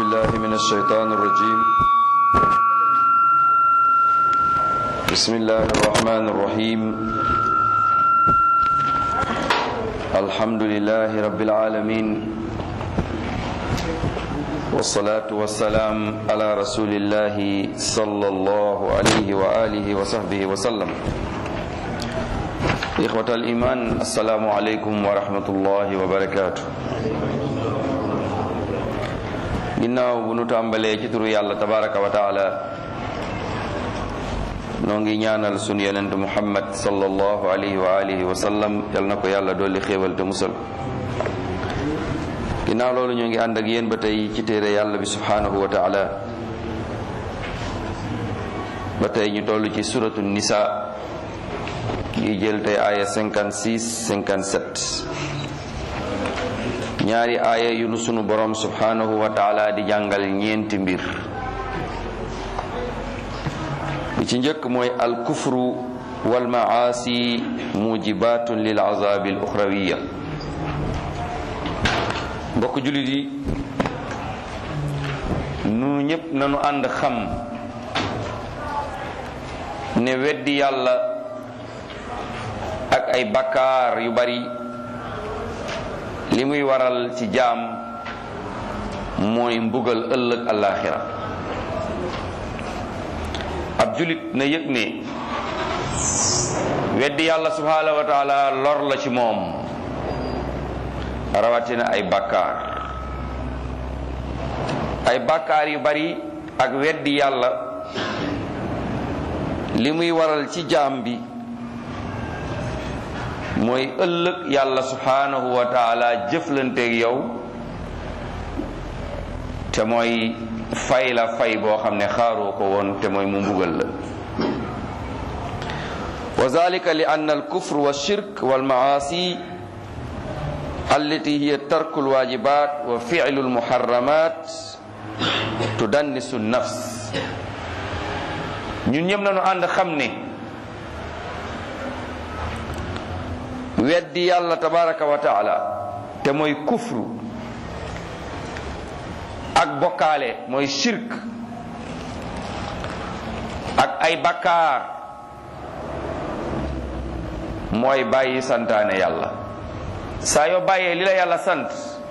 بالله من الشيطان الرجيم بسم الله الرحمن الرحيم الحمد لله رب العالمين والصلاة والسلام على رسول الله صلى الله عليه وآله وصحبه وسلم إخوة الإيمان السلام عليكم ورحمة الله وبركاته ginnaaw bu nu tàmbalee ci turu yàlla tabaraka wa taala noo ngi ñaanal sunu yonent muhammad sallallahu alayhi wa alihi wa sallam yal na ko yàlla dolli xéewal te musal ginnaaw loolu ñoo ngi ànd ak yéen ba tey ci téere yàlla bi subhanahu wa taala ba tey ñu toll ci suratu nisa yi jël tey aaya 56 57 ñaari aaya yu nu sunu borom subhanahu wa taala di jàngal ñeenti mbir bi ci njëkk mooy al kufru wal maasi mujibatun lil azabi al uxrawiya mbokk jullit yi nu ñépp nanu ànd xam ne weddi yàlla ak ay bakkaar yu bari li muy waral ci jaam mooy mbugal ëllëg alaxira ab julit na yëg ne weddi yàlla subhanahu wa taala lor la ci moom rawatina ay bàkkaar ay bàkkaar yu bari ak weddi yàlla li muy waral ci jaam bi mooy ëllëg yàlla subhanahu wa taala jëflanteeg yow te mooy fay la fay boo xam ne xaaroo ko woon te mooy mu mbugal la wa zalika li anna al kufr wa shirk wal maasi allati hiya tarku al wajibat wa fi'lu al muharramat tudannisu nafs ñun ñëpp nañu ànd xam ne weddi yàlla tabaraka wa taala te mooy kufru ak bokkaale mooy shirk ak ay bakkaar mooy bàyyi santaane yàlla saa yoo bàyyee li la yàlla sant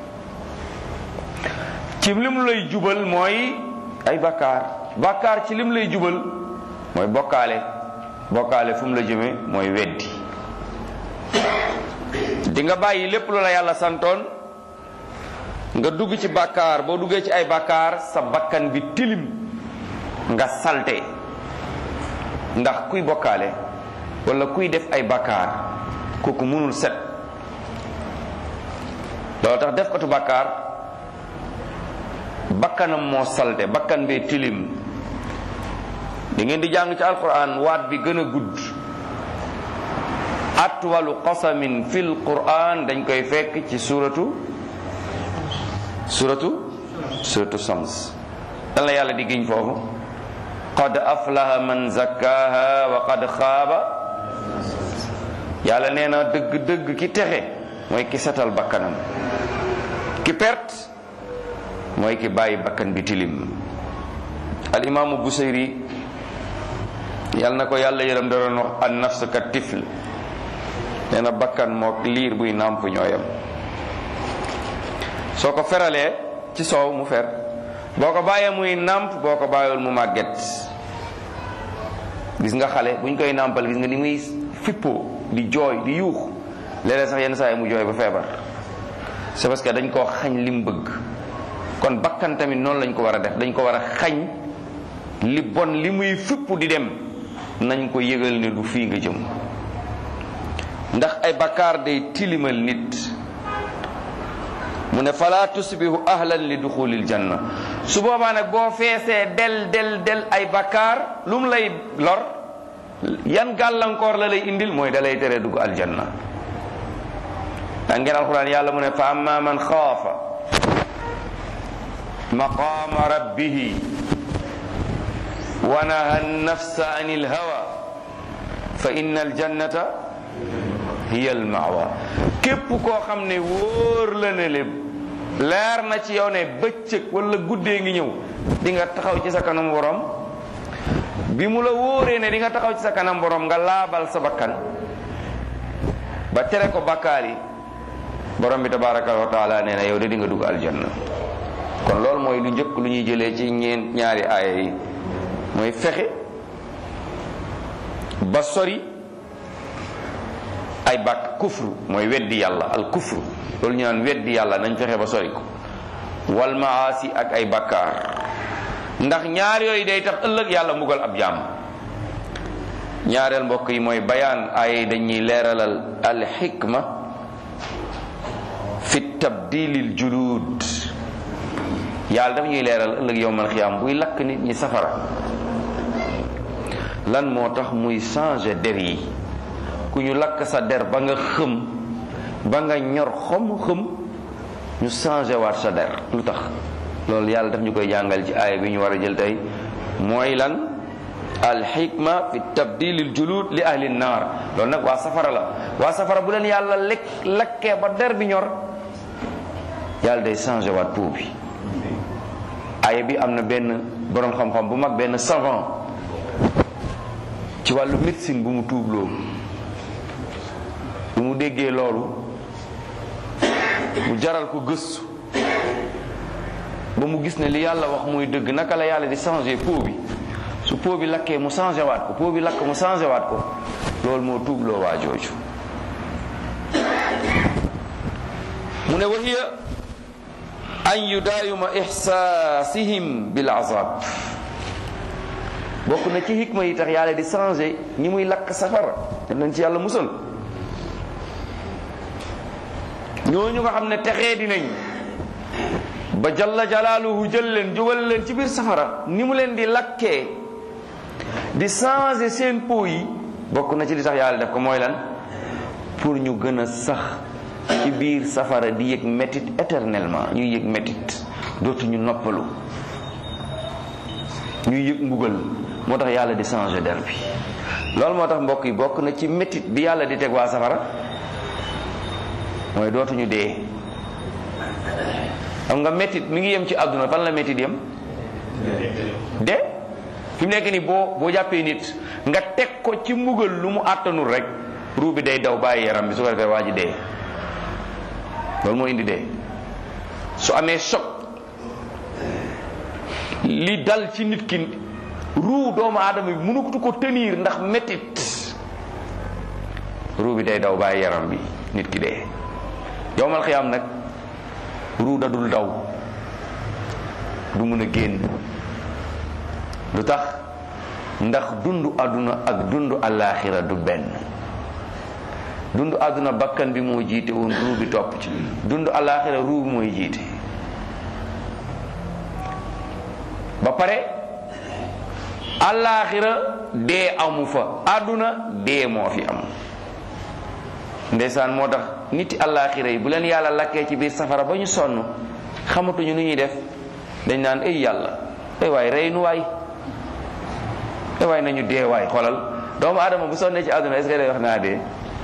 ci lim lay jubal mooy ay bakkaar bakkaar ci lim lay jubal mooy bokkaale bokkaale fu mu la jëme mooy weddi di nga bàyyi lépp lu la yàlla santoon nga dugg ci bàkkaar boo duggee ci ay bàkkaar sa bakkan bi tilim nga salte ndax kuy bokkaale wala kuy def ay bàkkaar kooku mënul set loolu tax def katu bàkkaar bakkanam moo salte bakkan bee tilim di ngeen di jàng ci alquran waat bi gën a gudd atwalu qasamin fil quran dañ koy fekk ci suratu suratu suratu sams dan la yàlla di giñ foofu qad aflaha man zakkaha wa qad xaaba yàlla nee na dëgg-dëgg ki texe mooy ki setal bakkanam ki perte mooy ki bàyyi bakkan bi tilim al imaamu busayri yàlla na ko yàlla yërëm da doon wax an nafs ka tifl nee na bakkan mook liir buy nàmp ñooyam soo ko feralee ci soow mu fer boo ko bàyyee muy nàmp boo ko bàyyiwul mu màgget gis nga xale buñ koy nàmpal gis nga ni muy fippoo di jooy di yuux léeg-léeg sax yenn saa yi mu jooy ba feebar c'est parce que dañ koo xañ lim bëgg kon bakkan tamit noonu lañ ko war a def dañ ko war a xañ li bon li muy fippu di dem nañ ko yëgal ne du fii nga jëm ndax ay bakkaar day tilimal nit mu ne fala tusbihu ahlan li duxulil janna su boobaa nag boo feesee del del del ay bakkaar lu mu lay lor yan gàllankoor la lay indil mooy da lay tere dugg aljanna da ngeen alquran yàlla mu ne fa amma man xaafa maqama rabbihi wa naha nafsa an ilhawa fa inna aljannata hiya almawa képp koo xam ne wóor la ne le leer na ci yow ne bëccëg wala guddee ngi ñëw di nga taxaw ci sa kanam borom bi mu la wóoree ne di nga taxaw ci sa kanam borom nga laabal sa bakkan ba tere ko bakkaar yi borom bi tabaraka wa taala nee na yow de di nga dugg aljanna kon loolu mooy lu njëkk lu ñuy jëlee ci ñeen ñaari aaya yi mooy fexe ba sori ay bàkk kufru mooy weddi yàlla al kufru loolu ñu naan weddi yàlla nañ fexe ba sori ko wal maasi ak ay bakkaar ndax ñaar yooyu day tax ëllëg yàlla mbugal ab jaam ñaareel mbokk yi mooy bayaan ay dañuy leeralal al xikma fi tabdilil julud yàlla daf ñuy leeral ëllëg yowmal xiyaam buy lakk nit ñi safara lan moo tax muy changer der yi ku ñu lakk sa der ba nga xëm ba nga ñor xom xëm ñu changer waat sa der lu tax loolu yàlla daf ñu koy jàngal ci aaya bi ñu war a jël tey mooy lan alxikma fi tabdilil julud li ahli naar loolu nag waa safara la waa safara bu leen yàlla lekk lakkee ba der bi ñor yàlla day changer waat pou bi aaya bi am na benn boroom xam-xam bu mag benn savant ci wàllu médecine bu mu tuubloo bu mu déggee loolu mu jaral ko gëstu ba mu gis ne li yàlla wax muy dëgg naka la yàlla di changer peau bi su peau bi lakkee mu changé waat ko peau bi lakk mu changé waat ko loolu moo tuubloo waa jooju mu ne wa hiya an yudaayuma ixsaasihim bil azab bokk na ci hikma yi tax yàlla di changé ñi muy lakk safara nañ ci yàlla musal ñooñu nga xam ne texee dinañ ba jalla jalaaluhu jël leen jógal leen ci biir safara ni mu leen di lakkee di changer seen peau yi bokk na ci li tax yàlla def ko mooy lan pour ñu gën a sax ci biir safara di yëg métit éternellement ñuy yëg métit dootuñu noppalu ñuy yëg mbugal moo tax yàlla di changer der bi loolu moo tax mbokk yi bokk na ci métit bi yàlla di teg waa safara mooy dootuñu dee xam nga métit mi ngi yem ci àdduna fan la métit yem de fi mu nekk nii boo boo jàppee nit nga teg ko ci mbugal lu mu àttanul rek ruu bi day daw bàyyi yaram bi su ko defee waa ji dee loolu moo indi dee su amee choc li dal ci nit ki ruu doomu aadama bi mënutu ko tenir ndax métit ruu bi day daw bàyyi yaram bi nit ki dee yowmal xiyaam nag ruu da dul daw du mën a génn lu tax ndax dundu àdduna ak dundu alaaxira du benn dundu àdduna bakkan bi moo jiite woon ruu bi topp ci dundu alaaxira ruu bi mooy jiite ba pare alaaxira dee amu fa àdduna dee moo fi am ndeysaan moo tax niti alaaxira yi bu leen yàlla lakkee ci biir safara ba ñu sonn xamatuñu nu ñuy def dañ naan ay yàlla ay waay rey nu waay ay waay nañu dee waay xoolal doomu aadama bu sonnee ci àdduna est-ce que day wax naa dee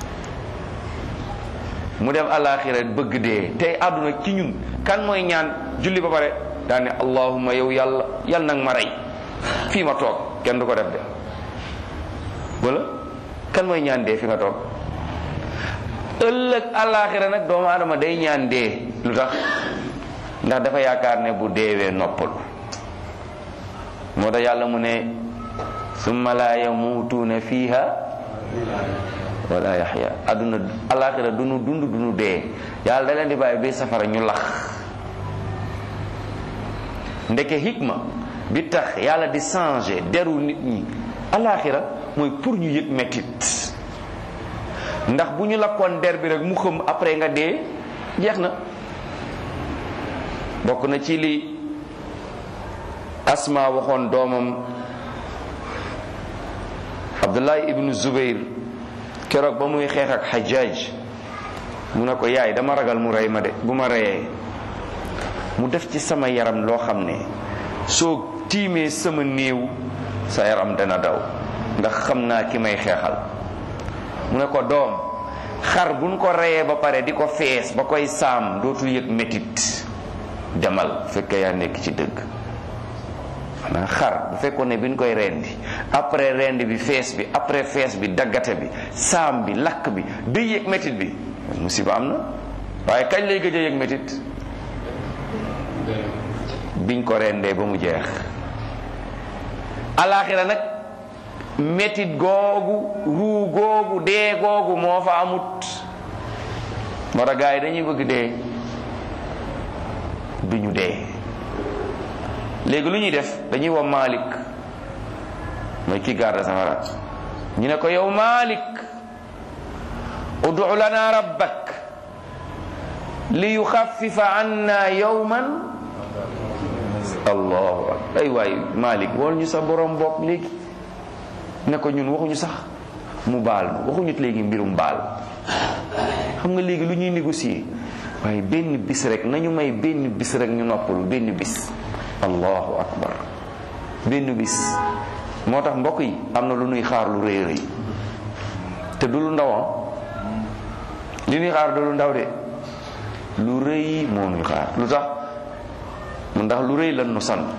mu dem alaaxira bëgg dee tey àdduna ci ñun kan mooy ñaan julli ba pare daan ne allahumma yow yàlla yal nag ma rey fii ma toog kenn du ko def de wala kan mooy ñaan dee fi nga toog ëllëg alaaxira nag doomu aadama day ñaan dee lu tax ndax dafa yaakaar ne bu deewee noppalu moo tax yàlla mu ne summa la yamutuuna fiha wala yaxya adduna alaaxira dunu dund dunu dee yàlla da leen di bàyyi bi safara ñu lax ndeke hikma bi tax yàlla di changer deru nit ñi alaaxira mooy pour ñu yëg mettit ndax bu ñu lakkoon der bi rek mu xëm après nga dee jeex na bokk na ci li asma waxoon doomam abdullahi ibnu zubayr keroog ba muy xeex ak xajaaj mu ne ko yaay dama ragal mu rey ma de bu ma reyee mu def ci sama yaram loo xam ne soo tiimee sama néew sa yaram dana daw ndax xam naa ki may xeexal mu ne ko doom xar buñ ko reyee ba pare di ko fees ba koy saam dootul yëg métit demal fekkee yaa nekk ci dëgg xanaa xar bu fekkoon ne bi ñu koy rendi après rendi bi fees bi après fees bi daggate bi saam bi lakk bi day yëg métit bi musiba am na waaye kañ lay gëj a yëg métit biñ ko rendee ba mu jeex alaxira nag métit googu ruu googu dee googu moo fa amut moo tax gars yi dañuy bëgg dee duñu dee léegi lu ñuy def dañuy woo Malik mooy ki garde safara ñu ne ko yow Malik udu lana rabbak li yuxaffifa anna yawman allahu akbar ay waay Malik wool ñu sa borom bopp léegi ne ko ñun waxuñu sax mu baal waxuñu léegi mbirum baal xam nga léegi lu ñuy négocier waaye benn bis rek nañu may benn bis rek ñu noppalu benn bis allahu akbar benn bis moo tax mbokk yi am na lu nuy xaar lu rëy rëy te du lu ndawam li nuy xaar du lu ndaw de lu rëy moo nuy xaar lu tax mu ndax lu rëy lan nu sant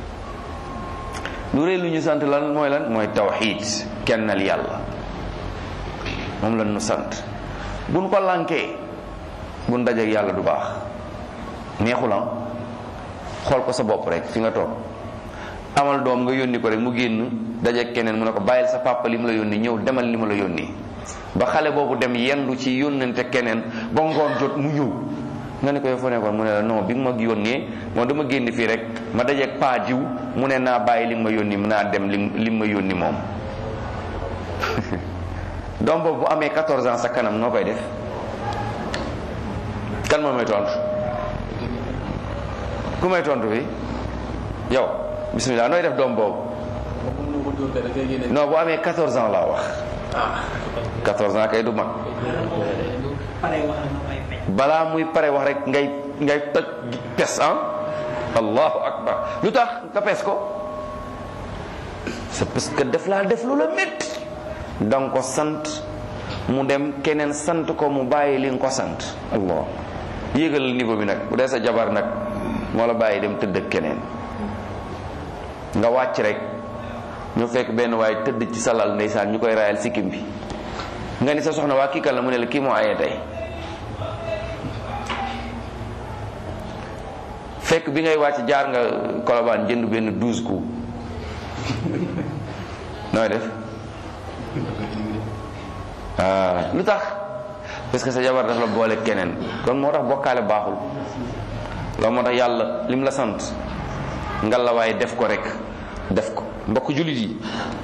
lu rëy lu ñu sant lan mooy lan mooy tawxiid kennal yàlla moom lan nu sant buñ ko lànkee buñ dajeek yàlla du baax neexulam xool ko sa bopp rek fi nga toog amal doom nga yónni ko rek mu génn dajeek keneen mu ne ko bàyyil sa papa li mu la yónni ñëw demal li ma la yónni ba xale boobu dem yendu ci yónnante keneen ba ngoon jot mu ñëw nga ne ko yow fa nekkoon mu ne la non bi nga ma yónnee moom dama génn fii rek ma dajeek paa jiw mu ne naa bàyyi li ma yónni naa dem li li ma yónni moom doom boobu bu amee 14 ans sa kanam noo koy def kan moo may tontu ku may tontu fi yow bismillah nooy def doom boobu non bu amee 14 ans laa wax 14 ans kay du mag balaa muy pare wax rek ngay ngay toj pes ah allahu akbar lu tax nga pes ko c'est parce que def laa def lu la métti danga ko sant mu dem keneen sant ko mu bàyyi li nga ko sant allah yéegal niveau bi nag bu dee sa jabar nag moo la bàyyi dem tëdd ak keneen nga wàcc rek ñu fekk benn waaye tëdd ci salal ndeysaan ñu koy raayal sikkim bi nga ni sa soxna waa kii kan la mu ne la kii moo ayee tey fekk bi ngay wàcc jaar nga kolobaan jënd benn douze coups nooy def ah lu tax parce que sa jabar daf la boole keneen kon moo tax bokkaale baaxul loolu moo tax yàlla lim la sant ngal la waaye def ko rek def ko mbokk jullit yi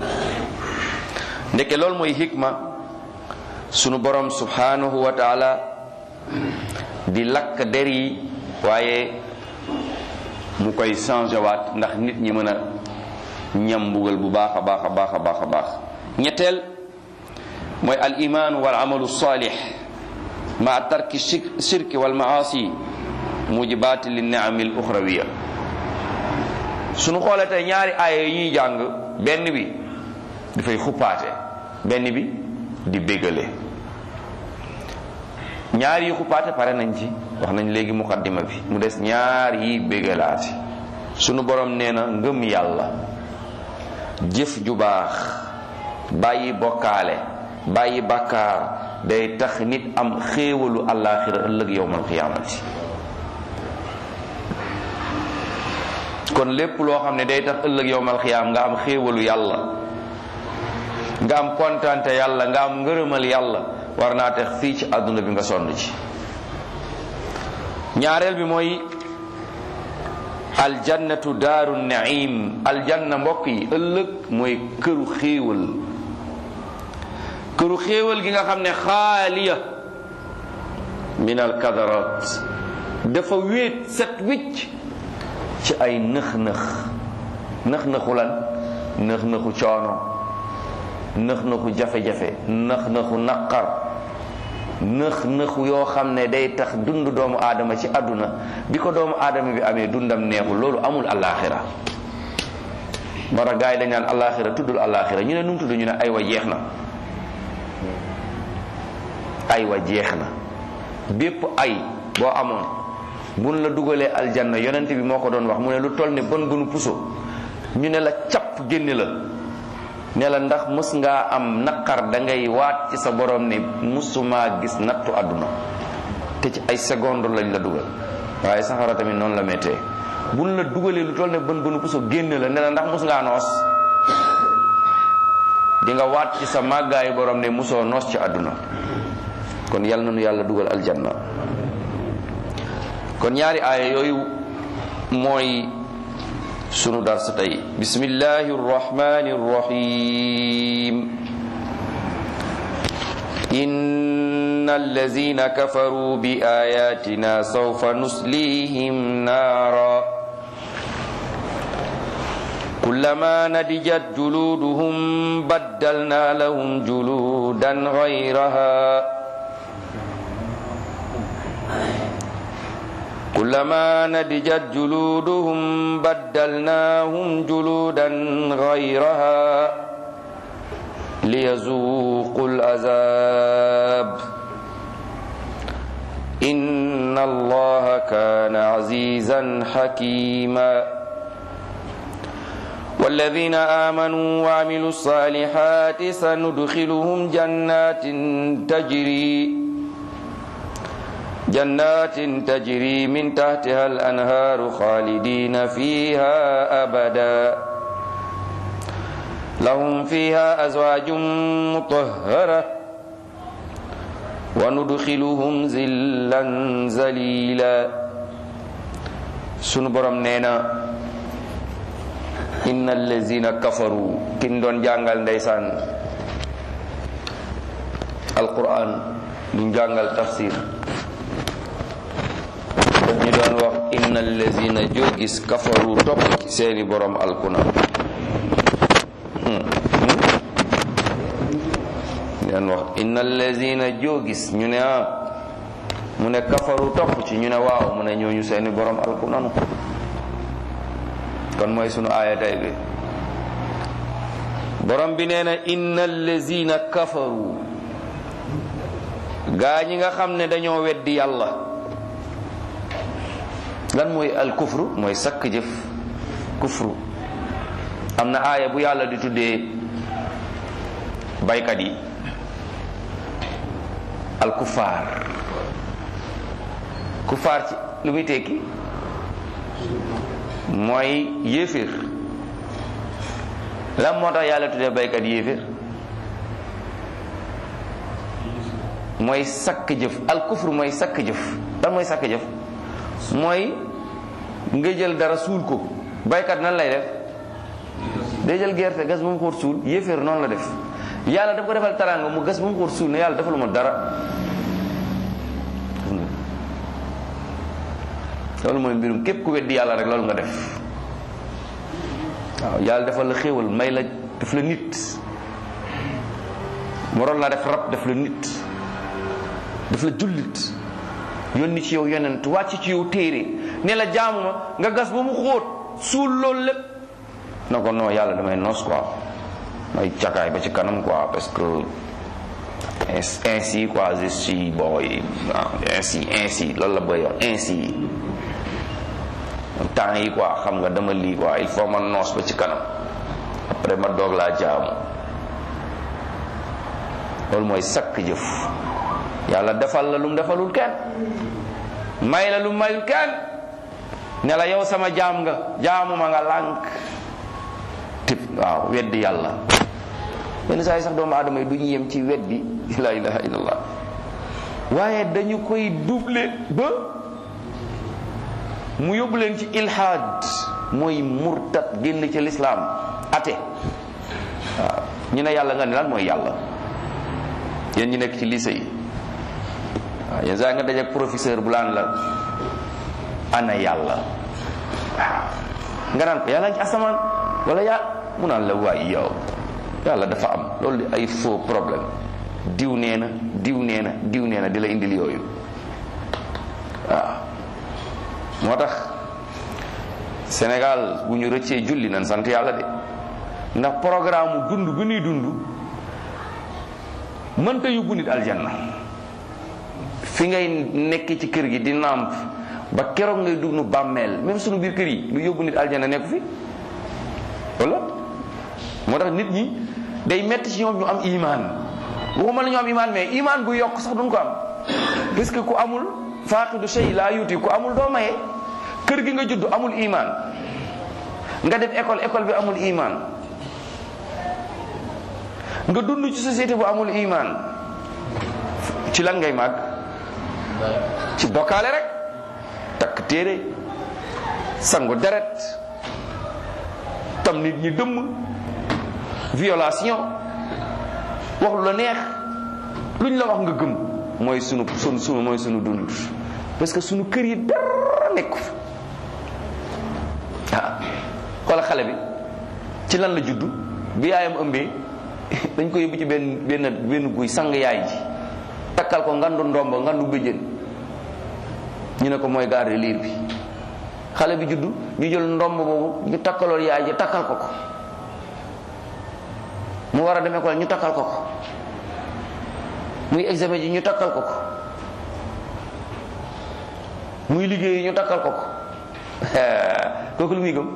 ndeke loolu mooy hikma sunu borom subhanahu wa taala di lakk der yi waaye mu koy changé waat ndax nit ñi mën a ñam mbugal bu baax a baax a baax a baax a baax ñetteel mooy al iman wal amalu salih ma tarki shirki wal maasi mujibaati li niami al uxrawiya sunu xoolee tey ñaari aaya yi ñuy jàng benn bi dafay xuppaate benn bi di bégale ñaar yi xuppaate pare nañ ci wax nañ léegi muqaddima bi mu des ñaar yi bégalaati sunu borom nee na ngëm yàlla jëf ju baax bàyyi bokkaale bàyyi bàkkaar day tax nit am xéewalu àllaaxira ëllëg yowmal qiyaamati kon lépp loo xam ne day tax ëllëg yowmal qiyaam nga am xéewalu yàlla nga am kontante yàlla nga am ngërëmal yàlla war naa tax fii ci àdduna bi nga sonn ci ñaareel bi mooy aljannatu daaru naim aljanna mbokk yi ëllëg mooy këru xéewal këru xéewal gi nga xam ne xaaliya min alkadarat dafa wéet set wicc ci ay nëx-nëx nëx-nëxu lan nëx-nëxu coono nëx-nëxu jafe-jafe nëx-nëxu naqar nëx-nëxu yoo xam ne day tax dund doomu aadama ci àdduna bi ko doomu aadama bi amee dundam neexul loolu amul alaxira moo tax gars yi dañ naan alaxira tuddul alaxira ñu ne nu mu tudd ñu ne ay wa jeex na ay wa jeex na bépp ay boo amoon buñ la dugalee aljanna yonent bi moo ko doon wax mu ne lu toll ne bon bunu puso ñu ne la capp génne la ne la ndax mës ngaa am naqar da ngay waat ci sa borom ne musumaa gis nattu àdduna te ci ay seconde lañ la dugal waaye saxara tamit noonu la méttee buñ la dugalee lu toll ne bën bënu puso génne la ne la ndax mus ngaa noos di nga waat ci sa màggaayu borom ne musoo noos ci àdduna kon yal na nu yàlla dugal aljanna kon ñaari aaya yooyu mooy sunu dars tey bismillahi rrahmani rrahim إن الذين كفروا بآياتنا سوف نسليهم نارا كلما نضجت جلودهم بدلنا لهم جلودا غيرها كلما نضجت جلودهم بدلناهم جلودا غيرها ليذوقوا العذاب إن الله كان عزيزا حكيما والذين آمنوا وعملوا الصالحات سندخلهم جنات تجري جنات تجري من تحتها الأنهار خالدين فيها أبداً لهم فيها أزواج مطهرة وندخلهم ذلا ذليلا sunu borom nee na inna allazina kafaru kin doon jàngal ndeysaan alquran duñ jàngal tafsir daf ñu doon wax inna allazina joo gis kafaru topp ci seeni borom alkuna leen wax inna allazina joo gis ñu ne ah mu ne kafaru topp ci ñu ne waaw mu ne ñooñu seeni borom alku nanu kon mooy sunu aaya tay bi borom bi nee na inna allazina kafaru gaa ñi nga xam ne dañoo weddi yàlla lan mooy al kufru mooy sakk jëf kufru am na aaya bu yàlla di tuddee baykat yi al kufaar kufaar ci lu muy tekki mooy yéeféer lan moo tax yàlla tuddee baykat yéeféer mooy sakk jëf al kufru mooy sakk jëf lan mooy sakk jëf mooy nga jël dara suul ko baykat nan lay def day jël gerte gas ba mu xóot suul yéeféer noonu la def yàlla daf ko defal taraanga mu gas ba mu xóot suul ne yàlla defaluma dara loolu mooy mbirum képp ku weddi yàlla rek loolu nga def waaw yàlla defal la xéewal may la def la nit moroon laa def rab def la nit def la jullit yónni ci yow yonent wàcc ci yow téere ne la jaamu ma nga gas ba mu xóot suul loolu lépp na ko non yàlla damay noos quoi may cakaay ba ci kanam quoi parce que ainsi quoi je suis boy ainsi ainsi loolu la bëgg wax ainsi temps yi quoi xam nga dama lii quoi il faut ma noos ba ci kanam après ma doog laa jaamu loolu mooy sakk jëf yàlla defal la lu mu defalul kenn may la lu mu mayul kenn ne la yow sama jaam nga jaamu ma nga lànk tip waaw weddi yàlla yenn saa yi sax doomu aadama yi du ñu yem ci weddi la ilaha illallah waaye dañu koy double ba mu yóbbu leen ci ilhaad mooy murtad génn ci lislaam ate waaw ñu ne yàlla nga ne lan mooy yàlla yéen ñi nekk ci lycée yi waaw yenn saa nga dajeek professeur bu laan la ana yàlla waaw nga naan ko yàlla ci asamaan wala yaa mu naan la waay yow yàlla dafa am loolu di ay faux problème diw nee na diw nee na diw nee na di la indil yooyu waaw moo tax Sénégal bu ñu rëccee julli nan sant yàlla de ndax programme dund bi ñuy dund mënta yóbbu nit aljanna fi ngay nekk ci kër gi di nàmp ba keroog ngay dugg nu bàmmeel même sunu biir kër yi lu yóbbu nit aljana nekku fi wala moo tax nit ñi day metti ci ñoom ñu am iman waxuma la ñu am iman mais iman bu yokk sax duñ ko am parce que ku amul faaqidu shay laa yuti ku amul doo maye kër gi nga judd amul iman nga def école école bi amul iman nga dund ci société bu amul iman ci lan ngay màgg ci bokkaale rek takk téere sangu deret tam nit ñi dëmm violation wax lu la neex luñ la wax nga gëm mooy sunu sunu sunu mooy sunu dund parce que sunu kër yi dara nekku fi ah xoola xale bi ci lan la juddu bi yaayam ëmbee dañ ko yóbbu ci benn benn benn guy sang yaay ji takkal ko ngandu ndombo ngandu bëjjën ñu ne ko mooy garde liir bi xale bi juddu ñu jël ndomb boobu ñu takkaloon yaay ji takkal ko ko mu war a dem école ñu takkal ko ko muy examen ji ñu takkal ko ko muy liggéey ñu takkal ko ko kooku lu muy gëm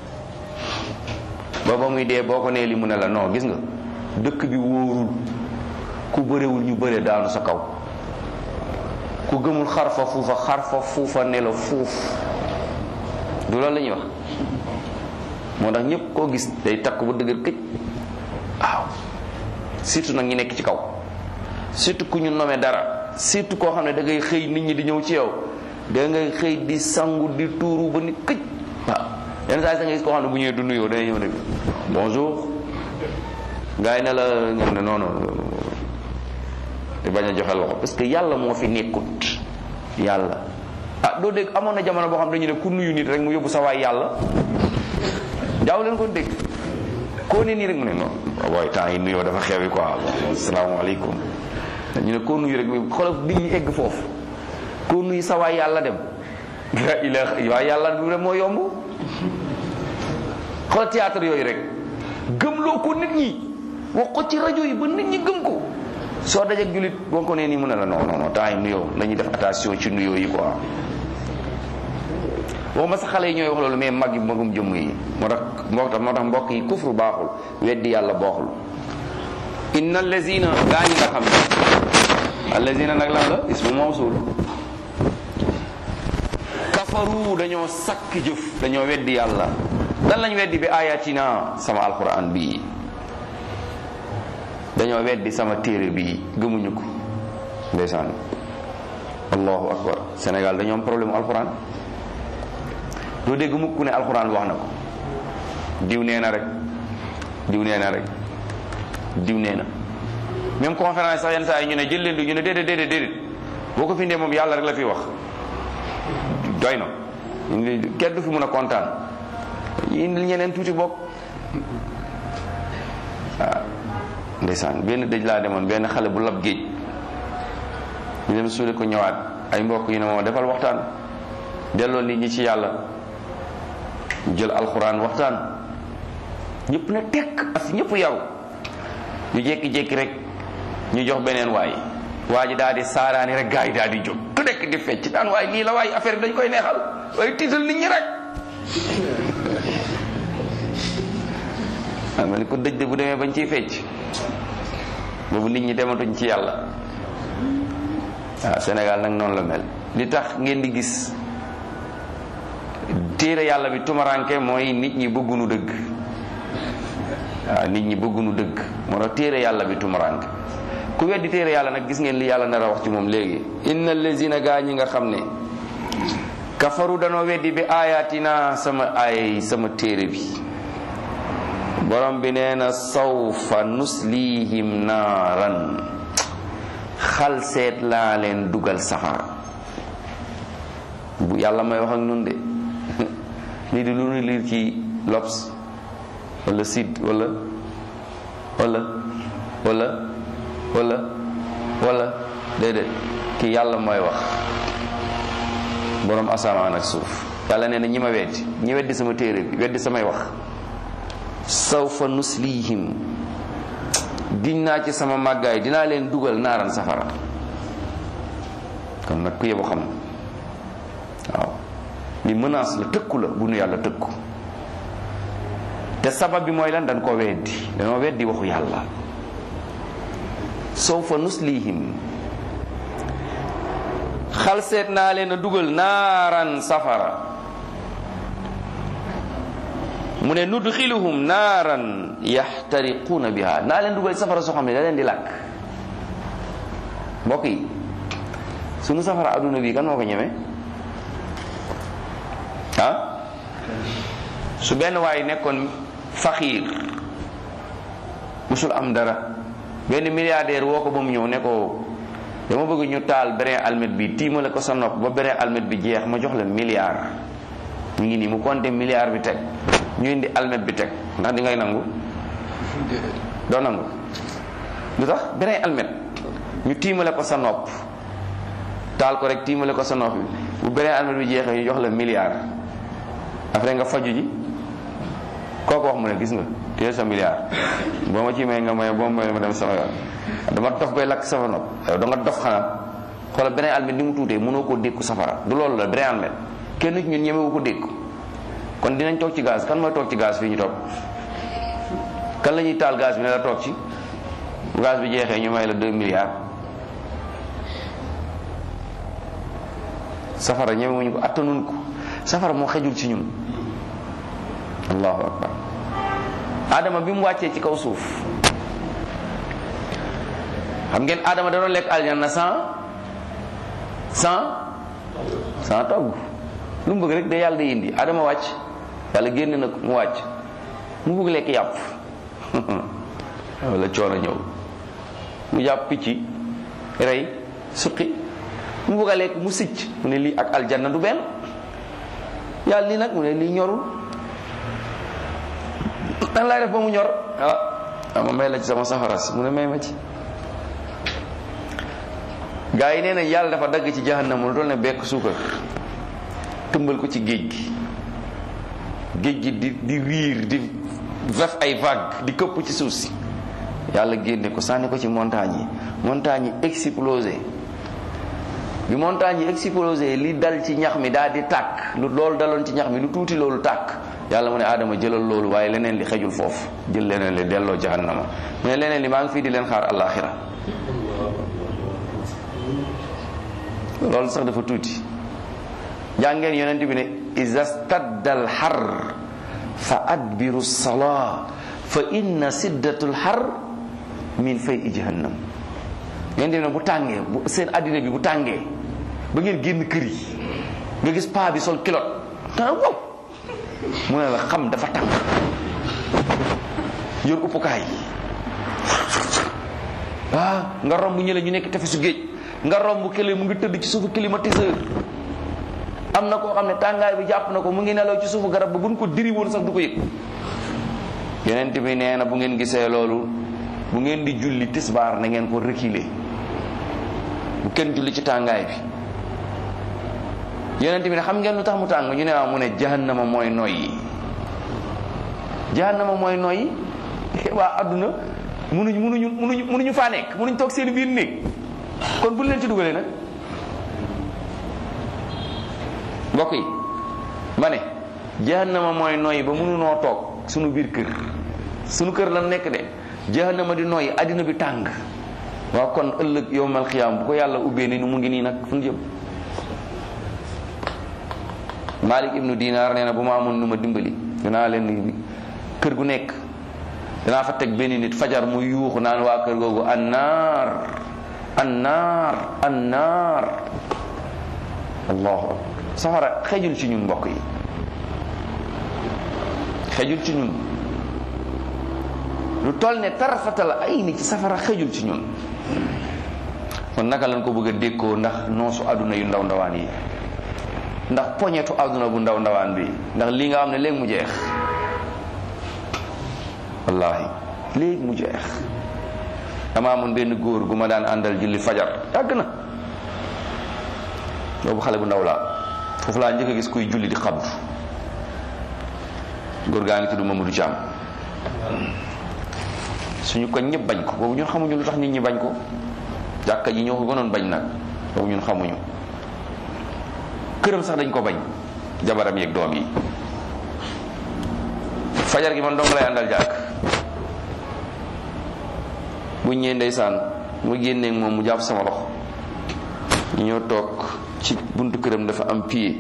booba muy dee boo ko nee li mu ne la non gis nga dëkk bi wóorul ku bërewul ñu bëre daanu sa kaw ku gëmul xarfa fuufa xarfa fuufa ne la fuuf du loolu la ñuy wax moo tax ñëpp koo gis day takk ba dëgër këj waaw surtout nag ñi nekk ci kaw surtout ku ñu nomee dara surtout koo xam ne da ngay xëy nit ñi di ñëw ci yow da ngay xëy di sangu di tuuru ba ni këj waaw yenn saa yi da ngay gis koo xam ne bu ñëwee du nuyoo day ñëw ne bonjour gars yi ne la nga ne non non te bañ a joxe loxo parce que yàlla moo fi nekkut yàlla ah doo dégg amoon na jamono boo xam dañu ne ku nuyu nit rek mu yóbbu sa waay yàlla jaaw leen ko dégg koo ne nii rek mu ne non waaye temps yi nuyoo dafa xewi quoi asalaamaaleykum ñu ne koo nuyu rek mu xoolal nit ñi egg foofu koo nuyu sa waay yàlla dem la ilaha waay yàlla bi rek moo yomb xoolal théâtre yooyu rek gëmloo ko nit ñi wax ko ci rajo yi ba nit ñi gëm ko soo dajeeg julit boo ko nee nii mu ne la non non non temps yi nuyoo nañuy def attention ci nuyoo yi quoi waxuma sa xale yi ñooy wax loolu mais mag yi magum jëmm yi moo tax moo tax moo tax mbokk yi kufru baaxul weddi yàlla baaxul inna allazina gaa ñi nga xam ne allazina nag lan la ismu mawsul kafaru dañoo sakk jëf dañoo weddi yàlla lan lañ weddi bi ayatina sama alquran bii dañoo weddi sama téere bii gëmuñu ko ndeysaan allahu akbar Sénégal dañoo am problème alquran doo dégg mukk ne alquran wax na ko diw nee na rek diw nee na rek diw nee na même conférence sax yenn saa yi ñu ne jël leen du ñu ne déedéet déedéet déedéet boo ko fi indee moom yàlla rek la fi wax doy na kenn du fi mun a kontaan indil ñeneen tuuti bokk waaw ndeysaan benn dëj laa demoon benn xale bu lab géej ñu dem suule ko ñëwaat ay mbokk yu ne moom defal waxtaan delloo nit ñi ci yàlla jël alxuraan waxtaan ñëpp na tekk as ñëpp yaru ñu jékki-jékki rek ñu jox beneen waay waa ji daal di saaraani rek gaa yi daal di jóg ku nekk di fecc daan waay lii la waay affaire bi dañ koy neexal waaye tiital nit ñi rek ah ma ne ko dëj de bu demee bañ ciy fecc boobu nit ñi dematuñ ci yàlla waaw Sénégal nag noonu la mel li tax ngeen di gis téere yàlla bi tumaranke mooy nit ñi bëggunu dëgg waaw nit ñi bëggunu dëgg moo tax téere yàlla bi tumaranke ku weddi téere yàlla nag gis ngeen li yàlla nar a wax ci moom léegi inna allazina gaa ñi nga xam ne kafaru danoo weddi bi ayatina sama ay sama téere bi borom bi nee na sawfa nuslihim naaran xal seet laa leen dugal safara bu yàlla may wax ak nun de lii di lu nu liir ci L'Obs wala Sud wala wala wala wala wala déedéet ki yàlla mooy wax borom asamaan ak suuf yàlla nee na ñi ma weddi ñi weddi sama téere bi weddi samay wax sawfa nuslihim giñ naa ci sama màggaay dinaa leen dugal naaran safara kon nag ku yebu xam waaw li menace la tëkku la bu nu yàlla tëkku te sabab bi mooy lan dañ ko weddi dañoo weddi waxu yàlla sawfa nuslihim xal seet naa leen a dugal naaran safara mu ne nudxiluhum naaran yaxtariquuna biha naa leen dugal safara soo xam ne da leen di làkk mbokk yi sunu safara adduna bi kan moo ko ñeme ah su benn waay nekkoon faxiir musul am dara benn milliardaire woo ko ba mu ñëw ne ko dama bëgg ñu taal brin almet bi tiimale ko sa nopp ba brin almet bi jeex ma jox la milliard ñu ngi nii mu compté milliard bi teg ñu indi almet bi teg ndax di ngay nangu doo nangu lu tax brin almet ñu tiimale ko sa nopp taal ko rek tiimale ko sa nopp bi bu brin almet bi jeexee ñu jox la milliard après nga faju ji kooku wax mu ne gis nga téye sa milliard boo ma ci may nga may boo may ma dem sama yoon dama dof bay lakk sama nopp yow da nga dof xanaa xoolal beneen almet ni mu tuutee mënoo koo dékku safara du loolu la beneen almet kenn ci ñun ñemewu ko dékku kon dinañ toog ci gaz kan mooy toog ci gaz fii ñu toog kan la ñuy taal gaz bi ne la toog ci bu gaz bi jeexee ñu may la 2 milliards safara ñemewuñu ko attanuñ ko safara moo xejul ci ñun allahu akbar adama bi mu wàccee ci kaw suuf xam ngeen adama da doon lekk aljanna sans sans sans togg lu mu bëgg rek da yàlla day indi adama wàcc yàlla génn na mu wàcc mu bëgg lekk yàpp wala coono ñëw mu jàpp picc rey suqi mu bëgg a lekk mu sicc mu ne lii ak aljanna du benn yàlla lii nag mu ne lii ñorul nan laay def ba mu ñor ah ma may la ci sama safara si mu ne may ma ci gaa yi nee na yàlla dafa dagg ci jahannam lu toll ne bekk suukar tëmbal ko ci géej gi géej gi di di riir di vef ay vague di këpp ci suuf si yàlla génne ko sànni ko ci montagne yi montagne yi explosé bi montagne yi explosé li dal ci ñax mi daal di tàkk lu loolu daloon ci ñax mi lu tuuti loolu tàkk yàlla mu ne aadama jëlal loolu waaye leneen li xejul foofu jël leneen li delloo jahannama mu ne leneen li maa ngi fii di leen xaar alaxira loolu sax dafa tuuti jàngeen yonent bi ne iza stadda al xar fa adbiru salaa fa inna siddatul xar min fay i jahannam yonent bi ne bu tàngee bu seen addina bi bu tàngee ba ngeen génn kër yi nga gis paa bi sol kilot dana wow mu ne la xam dafa tàng yor uppukaay ah nga romb ñële ñu nekk tefesu géej nga romb kële mu ngi tëdd ci suufu climatiseur am na koo xam ne tàngaay bi jàpp na ko mu ngi nelaw ci suufu garab ba buñ ko diri woon sax du ko yëg yeneen bi nee na bu ngeen gisee loolu bu ngeen di julli tisbaar na ngeen ko reculer bu kenn julli ci tàngaay bi yeneen bi ne xam ngeen lu tax mu tàng ñu ne waaw mu ne jahannama mooy noyyi jahannama mooy noyyi waa adduna munuñ munuñu munuñu munuñu faa nekk munuñ toog seen biir néeg kon bu leen ci dugalee nag mbokk yi ma ne jahannama mooy noyyi ba mënunoo toog sunu biir kër sunu kër lan nekk de jahannama di noyyi addina bi tàng waaw kon ëllëg yowmal xiyaam bu ko yàlla ubbee ni nu mu ngi nii nag fu ñu jëm Malik ibnu Dinar nee na bu ma amoon nu ma dimbali dinaa leen kër gu nekk dinaa fa teg benn nit fajar mu yuuxu naan waa kër googu annaar annaar annaar allahu akbar safara xejul ci ñun mbokk yi xejul ci ñun lu toll ne tarafatal ay ni ci safara xejul ci ñun kon naka lañ ko bëgg a dékkoo ndax noosu àdduna yu ndaw ndawaan yi ndax poñetu àdduna bu ndaw ndawaan bi ndax lii nga xam ne léegi mu jeex wallahi léegi mu jeex dama amoon benn góor gu ma daan àndal julli fajar yàgg na boobu xale bu ndaw laa foofu laa njëkk a gis kuy julli di xabdu góor gaa ngi tudd Mamadou Thiam suñu ko ñëpp bañ ko boobu ñun xamuñu lu tax nit ñi bañ ko jàkka ji ñoo ko gënoon bañ nag boobu ñun xamuñu këram sax dañ ko bañ jabaram yeeg doom yi fajar gi man dong lay àndal jàkk bu ñëwee ndeysaan mu génneeg moom mu jàpp sama loxo ñu ñëw toog ci buntu këram dafa am pied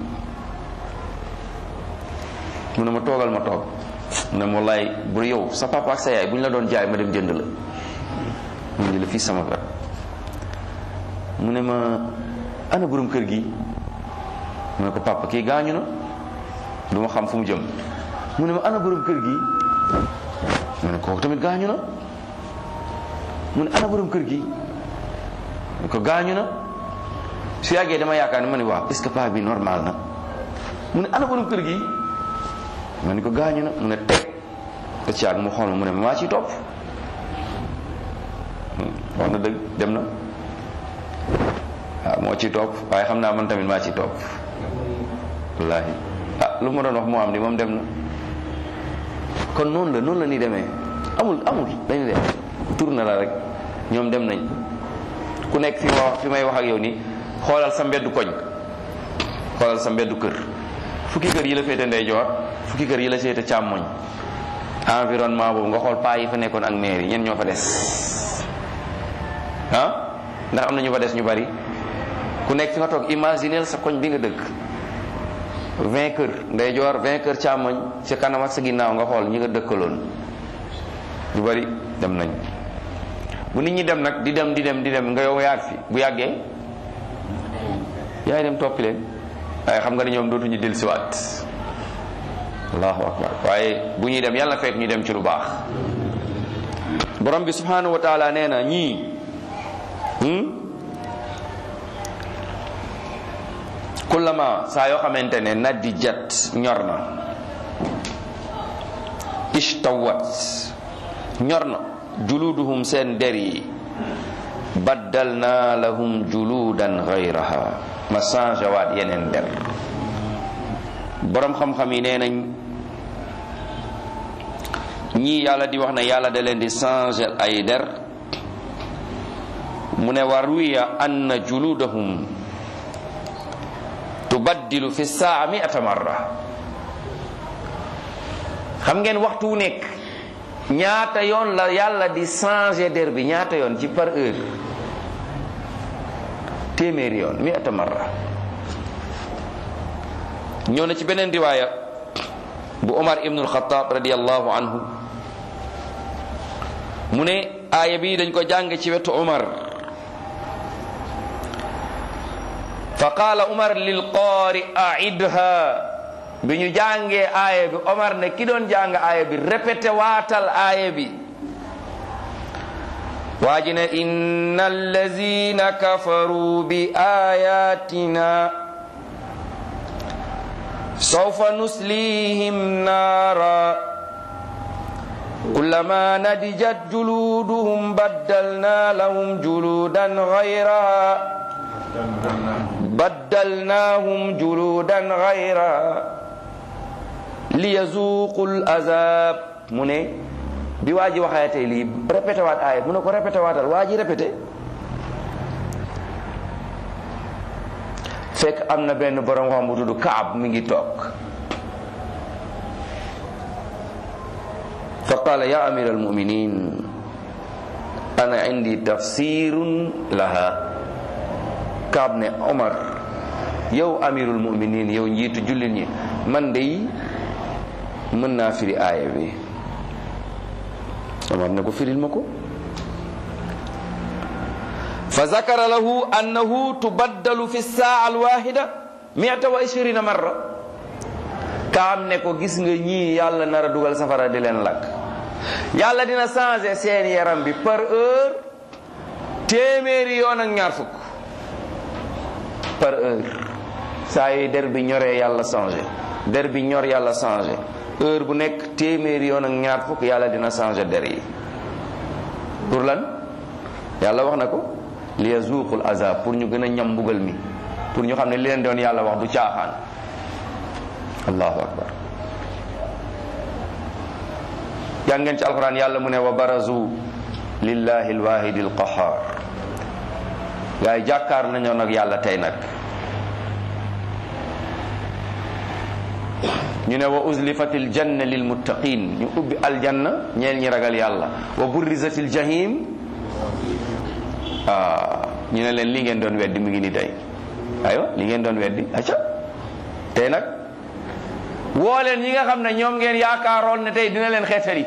mu ne ma toogal ma toog mu ne ma wallaay bu yow sa papa ak sa yaay bu ñu la doon jaay ma dem jënd la mu ngi la fii sama wet mu ne ma ana borom kër gi mu ne ko papa kii gaañu na du ma xam fu mu jëm mu ne ma ana borom kër gi mu ne kooku tamit gaañu na mu ne ana borom kër gi mu ko gaañu na su yàggee dama yaakaar ne ma ne waaw est-ce que paa bi normal na mu ne ana borom kër gi ma ne ko gaañu na mu ne teg ba ci yàgg mu xool ma mu ne ma maa ciy topp wax na dëgg dem na waaw moo ci topp waaye xam naa man tamit maa ci topp wallaahi ah lu ma doon wax moo am ni moom dem na kon noonu la noonu la ni demee amul amul dañu dem tur na la rek ñoom dem nañ ku nekk fi ma wax fi may wax ak yow nii xoolal sa mbeddu koñ xoolal sa mbeddu kër fukki kër yi la féete ndeyjoor fukki kër yi la féete càmmoñ environnement boobu nga xool paa yi fa nekkoon ak maire yi ñen ñoo fa des ah ndax am na ñu fa des ñu bari ku nekk fi nga toog imagineel sa koñ bi nga dëkk vingt kër ndeyjoor vingt kër càmmoñ sa kanam ak sa ginnaaw nga xool ñi nga dëkkaloon ñu bari dem nañ bu nit ñi dem nag di dem di dem di dem nga yow yaag fi bu yàggee yaay dem toppi leen waaye xam nga ne ñoom dootuñu dellusiwaat allahu akbar waaye bu ñuy dem yàlla fekk ñu dem ci lu baax borom bi subhanahu wa taala nee na ñii kullama saa yoo xamante ne naddi jat ñor na ishtawat ñor na juluduhum seen der yi baddalna lahum juludan gayraha ma changé waat yeneen der borom xam-xam yi nee nañ ñii yàlla di wax ne yàlla da leen di changé ay der mu ne wa ruwiya anna juludahum tubaddilu fi saa miata marra xam ngeen waxtu wu nekk ñaata yoon la yàlla di changer der bi ñaata yoon ci par heure téeméeri yoon miata marra ñëw na ci beneen riwaaya bu Omar ibnu alxataab radiallahu anhu mu ne aaya bi dañ ko jàng ci wetu Omar fa qaala Omar lil qaari aidha bi ñu jàngee aaya bi Omar ne ki doon jàng aaya bi répété waatal aaya bi waa ji ne inna allazina kafaru bi ayatina sawfa nuslihim naara kullama nadijat juluduhum baddalna lahum juludan ghayraha baddalnahum juludan ghayraha liyazuqul azab mu ne bi waa ji waxaatee lii répété waat aaya mu ne ko répété waatal waa ji répété fekk am na benn borom xam bu tudd Kaab mi ngi toog fa qaala ya amir almuminin ana indi tafsirun laha Kaab ne Omar yow amirul muminin yow njiitu jullit ñi man dey mën naa firi aaya bi Omar ne ko firil ma ko fa zakara lahu annahu tubaddalu fi saa alwahida miata wa ishirina marra kaam ne ko gis nga ñii yàlla nar a dugal safara di leen lakk yàlla dina changer seen yaram bi par heure téeméeri yoon ak ñaar fukk par heure saa yi der bi ñoree yàlla changé der bi ñor yàlla changé heure bu nekk téeméeri yoon ak ñaar fukk yàlla dina changé der yi pour lan yàlla wax na ko li yazuqul azab pour ñu gën a ñam mbugal mi pour ñu xam ne li leen doon yàlla wax du caaxaan allahu akbar jàngeen ci alquran yàlla mu ne wa barazu lillahi alwahidi alqahar gaa yi jàkkaar nañoo nag yàlla tey nag ñu ne wa uzlifatil janna lil muttaqin ñu ubbi aljanna ñeel ñi ragal yàlla wa burrizatil jahim ah ñu ne leen li ngeen doon weddi mu ngi ni tey aywa li ngeen doon weddi acca tey nag woo leen ñi nga xam ne ñoom ngeen yaakaaroon ne tey dina leen xeetali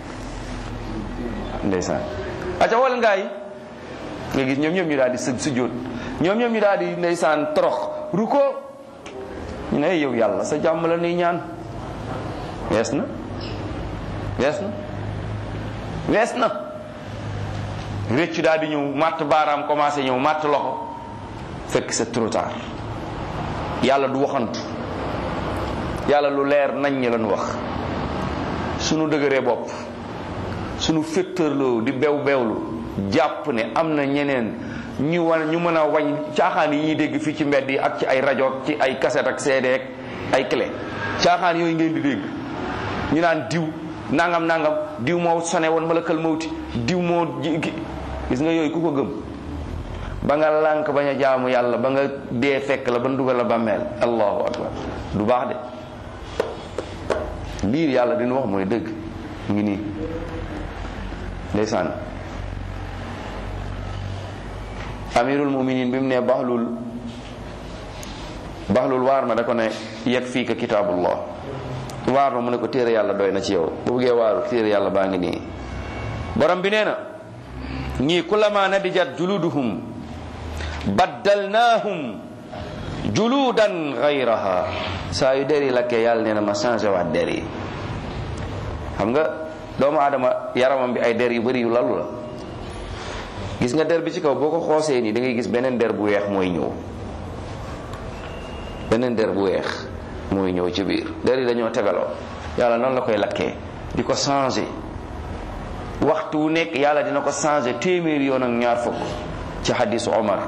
ndeysaan acca woo leen gaa yi nga gis ñoom ñoom ñu daal di sëg sujjóot ñoom ñoom ñu daal di ndeysaan torox ruko ñu ne yow yàlla sa jàmm la nuy ñaan wees na wees na wees na réccu daal di ñëw matt baaraam commencé ñëw matt loxo fekk c'est trop tard yàlla du waxantu yàlla lu leer nañ ñi lañu wax sunu dëgëree bopp sunu féttërloo di bew bewlu jàpp ne am na ñeneen ñu wan ñu mën a wañ caaxaan yi ñuy dégg fii ci mbedd yi ak ci ay rajo ci ay cassette ak CD ak ay clé caaxaan yooyu ngeen di dégg ñu naan diw nangam nangam diw moo sone woon malakal mawti diw moo gis nga yooyu ku ko gëm ba nga lànk bañ a jaamu yàlla ba nga dee fekk la ba dugal la bàmmeel allahu akbar du baax de lii yàlla dina wax mooy dëgg ngi nii ndeysaan amirul muminin bi mu ne baxlul baxlul waar ma da ko ne yeg fii ka kitaabullah waar ma mu ne ko téere yàlla doy na ci yow bu buggee waaru téere yàlla baa ngi nii borom bi nee na ñii kullama nadijat juluduhum baddalnaahum juludan gayraha saa yu der yi lakkee yàlla nee na ma changé waat der yi xam nga doomu aadama yaramam bi ay der yu bari yu lalu la gis nga der bi ci kaw boo ko xoosee nii da ngay gis beneen der bu weex mooy ñëw beneen der bu weex mooy ñëw ci biir der yi dañoo tegaloo yàlla noonu la koy lakkee di ko changé waxtu wu nekk yàlla dina ko changé téeméeri yoon ak ñaar fukk ci xadisu Omar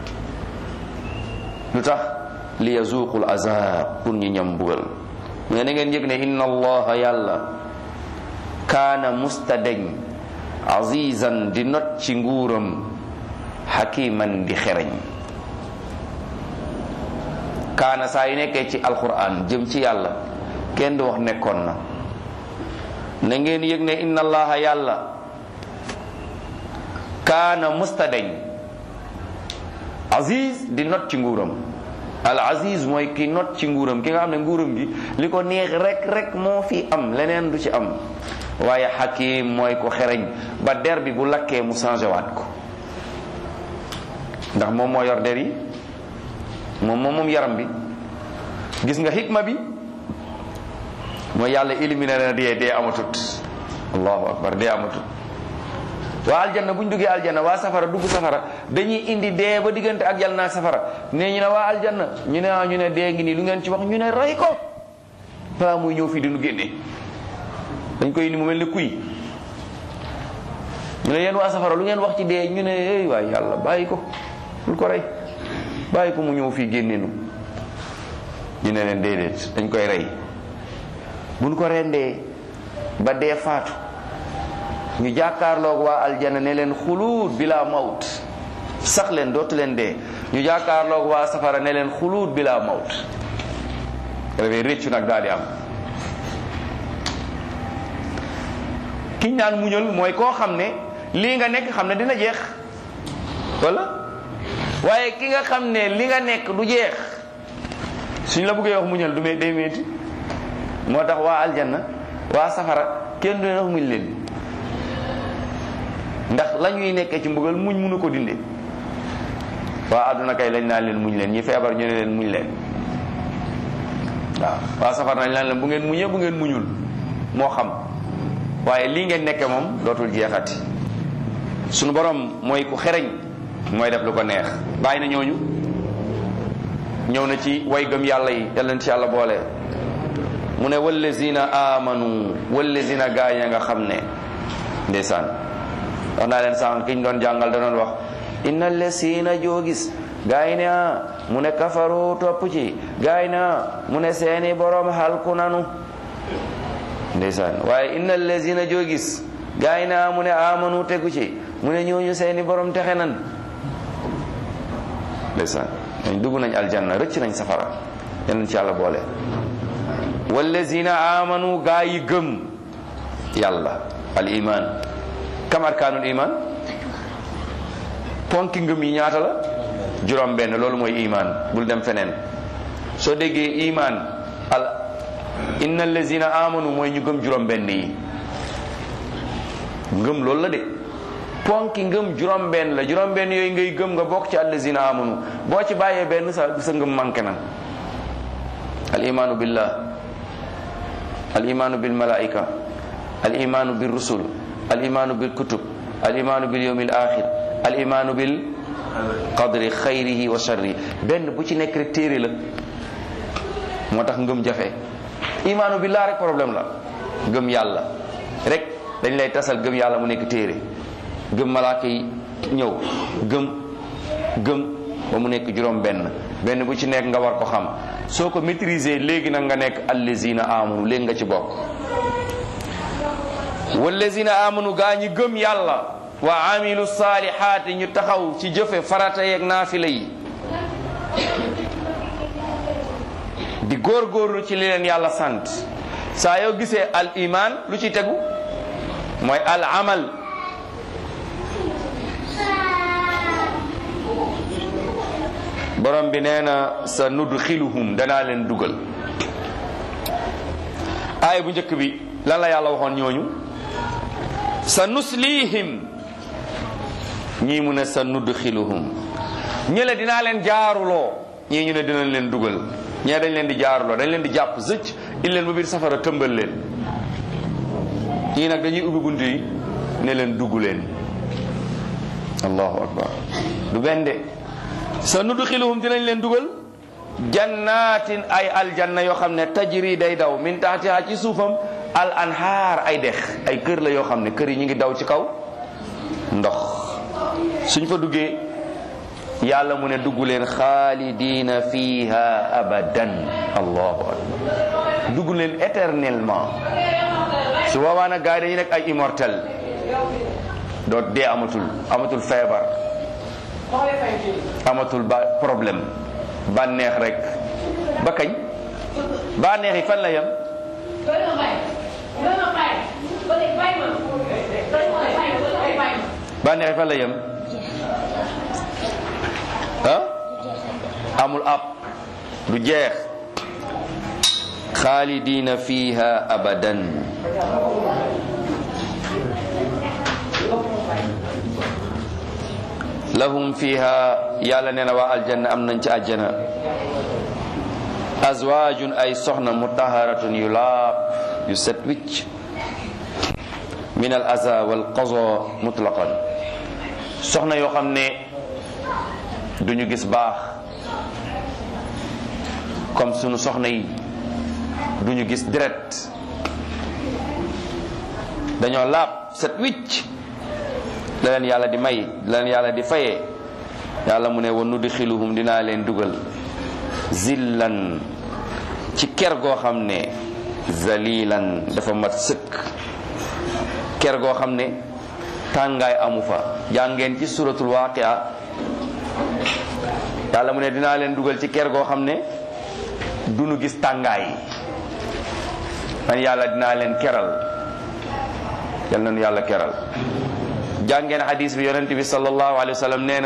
lu tax li yazuqul azab pour ñu ñam mbugal mu ne na ngeen yëg ne inna allaha yàlla kaana mustadeñ azizan di not ci nguuram xakiman di xereñ kaana saa yu nekkee ci alquran jëm ci yàlla kenn du wax nekkoon na na ngeen yëg ne inna allaha yàlla kaana mustadeñ aziz di not ci nguuram al aziz mooy ki not ci nguuram ki nga xam ne nguuram gi li ko neex rek rek moo fi am leneen du ci am waaye xakim mooy ko xereñ ba der bi bu lakkee mu changé waat ko ndax moom moo yor der yi moom moom moom yaram bi gis nga xikma bi mooy yàlla éliminé na dee dee amatut allahu akbar dee amatut waa aljanna bu ñu duggee aljanna waa safara dugg safara dañuy indi dee ba diggante ak yàlla naa safara ne ñu ne waa aljanna ñu ne ah ñu ne dee ngi nii lu ngeen ci wax ñu ne rey ko balaa muy ñëw fii di nu génne dañ koy indi mu mel ni kuy ñu ne yéen waa safara lu ngeen wax ci dee ñu ne ey waay yàlla bàyyi ko bul ko rey bàyyi ko mu ñëw fii génneenu ñu ne leen déedéet dañ koy rey buñ ko rendee ba dee faatu ñu jàkkaarloog waa aljana ne leen xuluut bila mawt sax leen dootu leen dee ñu jàkkaarloog waa safara ne leen xuluut bila mawt dafay réccu nag daal di am kiñ naan muñal mooy koo xam ne lii nga nekk xam ne dina jeex wala waaye ki nga xam ne li nga nekk du jeex suñ la bëggee wax muñal du may day metti moo tax waa aljanna waa safara kenn du leen wax muñ leen ndax la ñuy nekkee ci mbugal muñ mënu ko dinde waa àdduna kay lañ naan leen muñ leen ñi feebar ñu ne leen muñ leen waaw waa safar nañ naan leen bu ngeen muñee bu ngeen muñul moo xam waaye lii ngeen nekke moom dootul jeexati sunu borom mooy ku xereñ mooy def lu ko neex bàyyi na ñooñu ñëw na ci way gëm yàlla yi yal leen ci yàlla boole mu ne wallazina amanu wallazina gaañ nga xam ne ndeysaan wax naa leen sànq ki ñu doon jàngal da doon wax inna lesina joo gis gaay ne a mu ne kafaru topp ci gaay ne a mu ne seeni borom halku nanu ndeysaan waaye inna lesina joo gis gaay ne a mu ne amanu tegu ci mu ne ñooñu seeni borom texe nan ndeysaan dañ dugg nañ aljanna rëcc nañ safara yeneen ci yàlla boole wallazina amanu gaa yi gëm yàlla al iman kam arkaanul iman ponki ngëm yi ñaata la juróom benn loolu mooy iman bul dem feneen soo déggee iman al inna allazina amanu mooy ñu gëm juróom benn yi ngëm loolu la de ponki ngëm juróom benn la juróom benn yooyu ngay gëm nga bokk ci allazina amanu boo ci bàyyee benn sa sa ngëm manqué na al imanu billah al imanu bil malaika al imanu bil rusul al imanu bil kutub al imanu bil yawmil axir al imanu bil qadri xayrihi wa sharri benn bu ci nekk rek téere la moo tax ngëm jafe imaanu billah rek problème la gëm yàlla rek dañ lay tasal gëm yàlla mu nekk téere gëm malaaka yi ñëw gëm gëm ba mu nekk juróom benn benn bu ci nekk nga war ko xam soo ko maîtriser léegi nag nga nekk allazina amanu léegi nga ci bokk wallazina amanu gaa ñi gëm yàlla wa amilu saalihaati ñu taxaw ci jëfe farata yeeg naafila yi di góorgóorlu ci li leen yàlla sant saa yoo gisee al iman lu ci tegu mooy al amal borom bi nee na sa nudxiluhum danaa leen dugal aay bu njëkk bi lan la yàlla waxoon ñooñu sa nuslihim ñii mu ne sa nudxiluhum ñële dinaa leen jaaruloo ñii ñu ne dinañ leen dugal ñee dañ leen di jaaruloo dañ leen di jàpp zëcc il leen ba biir safara tëmbal leen ñii nag dañuy ubbi bunt yi ne leen dugg leen allahu akbar du benn de sa nudxiluhum dinañ leen dugal jannatin ay aljanna yoo xam ne tajri day daw min taxtiha ci suufam al anhaar ay dex ay kër la yoo xam ne kër yi ñu ngi daw ci kaw ndox suñ fa duggee yàlla mu ne dugg leen xaalidina fiha abadan allahu akbar dugg leen éternellement su boobaa nag gars yi dañuy nekk ay immortel doo dee amatul amatul feebar amatul ba problème bànneex rek ba kañ bànneex yi fan la yem bànneex yi fan la yem ah amul ab du jeex xaalidina fiha abadan lahum fiha yàlla nee na waa aljanna am nañ ci àjjana azwaajun ay soxna mutaharatun yu laab yu set wicc min al aza wal qazo mutlaqan soxna yoo xam ne duñu gis baax comme sunu soxna yi duñu gis deret dañoo laab set wicc la leen yàlla di may la leen yàlla di fayee yàlla mu ne wa nudxiluhum dinaa leen dugal zillan ci ker goo xam ne zalilan dafa mat sëkk ker goo xam ne tàngaay amu fa jàngeen ci suratul waaqia yàlla mu ne dinaa leen dugal ci ker goo xam ne duñu gis tàngaay man yàlla dinaa leen keral yal nañu yàlla keral jàngeen hadis bi yonent bi sallallahu alayhi wa sallam nee na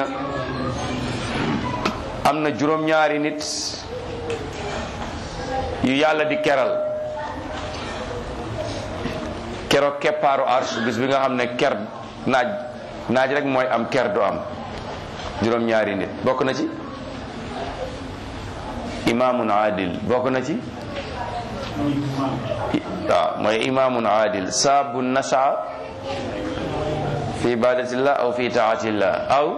am na juróom-ñaari nit yu yàlla di keral keroog keppaaru arsh bis bi nga xam ne ker naaj naaj rek mooy am ker du am juróom-ñaari nit bokk na ci imaamun adil bokk na ci waaw mooy imaamun adil saabun nasha fi ibadatillah aw fi taatillah aw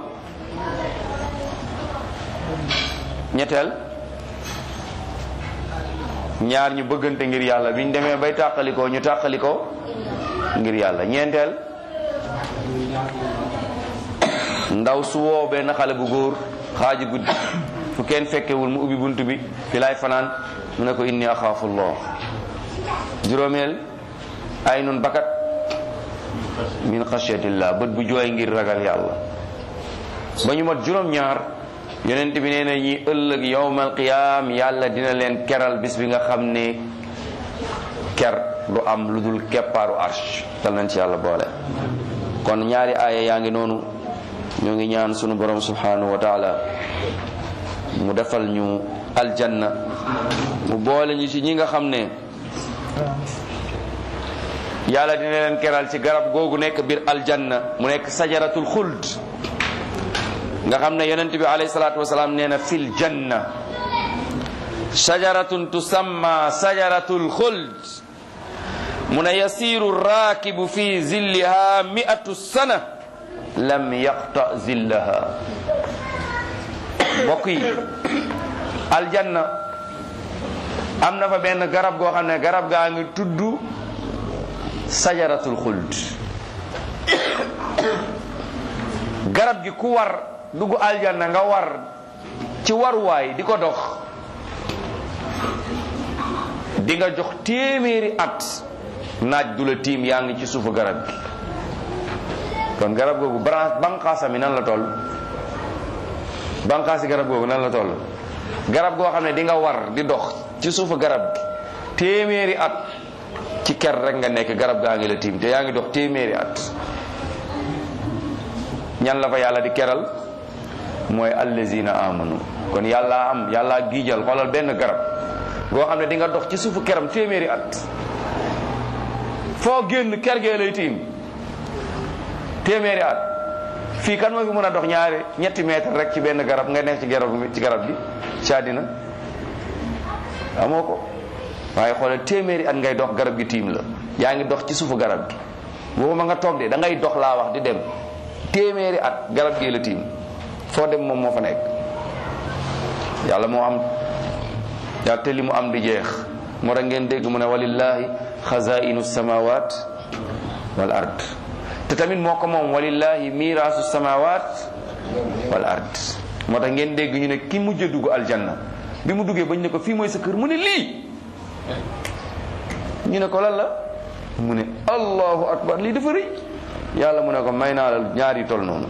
ñetteel ñaar ñu bëggante ngir yàlla biñ demee bay tàqalikoo ñu tàqalikoo ngir yàlla ñeenteel ndaw su woo benn xale bu góor xaaji guddi fu kenn fekkewul mu ubbi bunt bi fi laay fanaan mu ne ko inni axaafullah juróomeel ay nun bakat min xasyatillah bët bu jooy ngir ragal yàlla ba ñu mat juróom-ñaar yonent bi nee na ñi ëllëg yowmal qiyaam yàlla dina leen keral bis bi nga xam ne ker du am lu dul keppaaru arsh dal nañ ci yàlla boole kon ñaari aaya yaa ngi noonu ñu ngi ñaan sunu borom subhanahu wa taala mu defal ñu aljanna mu boole ñu ci ñi nga xam ne yàlla dina leen keral ci garab googu nekk biir aljanna mu nekk sajaratul xuld nga xam ne yonent bi alayhi salaatu wasalaam nee na fil janna shajaratun tusamma sajaratul xuld mu ne yasiru raakibu fi zilliha mi'atu sana lam yaqta zillaha mbokk yi aljanna am na fa benn garab goo xam ne garab gaa ngi tudd sajaratul xuld garab gi ku war dugg aljanna nga war ci waruwaay di ko dox di nga jox téeméeri at naaj du la tiim yaa ngi ci suufu garab gi kon garab googu branche banqaasam yi nan la toll banqaasi garab googu nan la toll garab goo xam ne di nga war di dox ci suufu garab gi téeméeri at ci ker rek nga nekk garab gaa ngi la tiim te yaa ngi dox téeméeri at ñan la fa yàlla di keral mooy allazina amanu kon yàlla am yàlla giijal xoolal benn garab goo xam ne di nga dox ci suufu keram téeméeri at foo génn ker gee lay tiim téeméeri at fii kan moo fi mën a dox ñaari ñetti mètre rek ci benn garab nga nekk ci garab ci garab gi ci àddina amoo ko waaye xoolal téeméeri at ngay dox garab gi tiim la yaa ngi dox ci suufu garab gi boobu ma nga toog de da ngay dox laa wax di dem téeméeri at garab gi la tiim foo dem moom moo fa nekk yàlla moo am yàlla te li mu am di jeex moo tax ngeen dégg mu ne walillahi xazainu samawat wal ard te tamit moo ko moom walillahi miraasu samawat wal ard moo tax ngeen dégg ñu ne ki mujj a dugg aljanna bi mu duggee bañ ne ko fii mooy sa kër mu ne lii ñu ne ko lan la mu ne allahu akbar lii dafa rëy yàlla mu ne ko may naa la ñaari tol noonu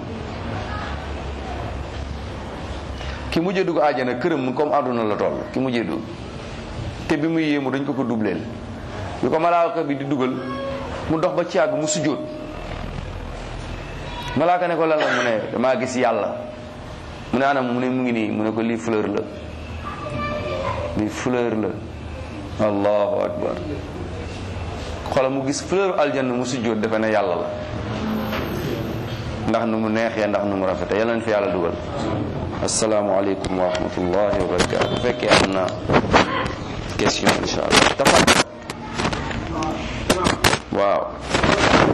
ki mujjee dugg àjjana këram comme àdduna la toll ki mujjee dugg te bi muy yéemu dañ ko ko dubleel bi ko malaaka bi di dugal mu dox ba ci àgg mu sujjóot malaaka ne ko lan la mu ne damaa gis yàlla mu ne anam mu ne mu ngi nii mu ne ko lii fleur la lii fleur la allahu akbar xoolal mu gis fleur aljanna mu sujjóot defe ne yàlla la ndax nu mu neexee ndax nu mu rafete yàlla na fi yàlla dugal asalaamaaleykum wa rahmatullahi wa barakatu bu fekkee am na question insha allah tafat waaw